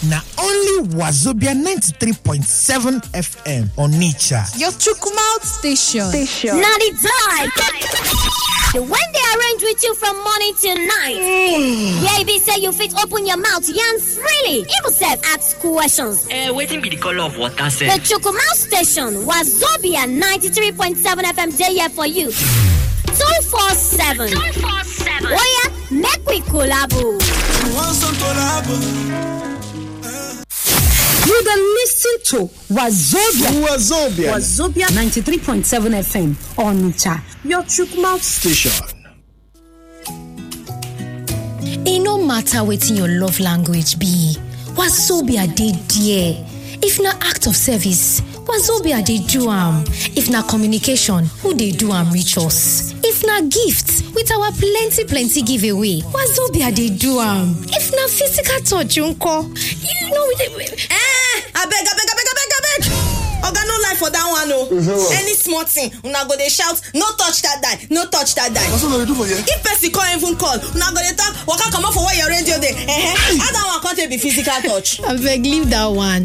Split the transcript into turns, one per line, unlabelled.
na only wazobia 93.7 fm onitsha
Your Chukumouth station.
Station.
Now the time. The one they arrange with you from morning till night. Baby say you fit open your mouth yarn freely. Even self ask questions.
Eh, wetin be the color of water
The
sef?
Chukumouth station was Zobia 93.7 FM day here for you. 247. 247. Oh yeah, make we collabo.
You dey listen to Wazobia.
Wazobia
Wazobia 93.7 FM Onitsha. Your Chukumouth
station.
e no matter wetin your love language be wazobia dey there if na act of service wazobia dey do am if na communication who dey do am reach us if na gift with our plenty plenty giveaway wazobia dey do am if na physical touch nko you know we dey.
Eh, abeg abeg abeg abeg abeg oga no lie for dat one o any small thing una go dey shout no touch dat die no touch dat die
What's what do for here?
if person come even call una go dey talk waka comot for where your radio dey eh how dat one come take be physical touch.
abeg leave that one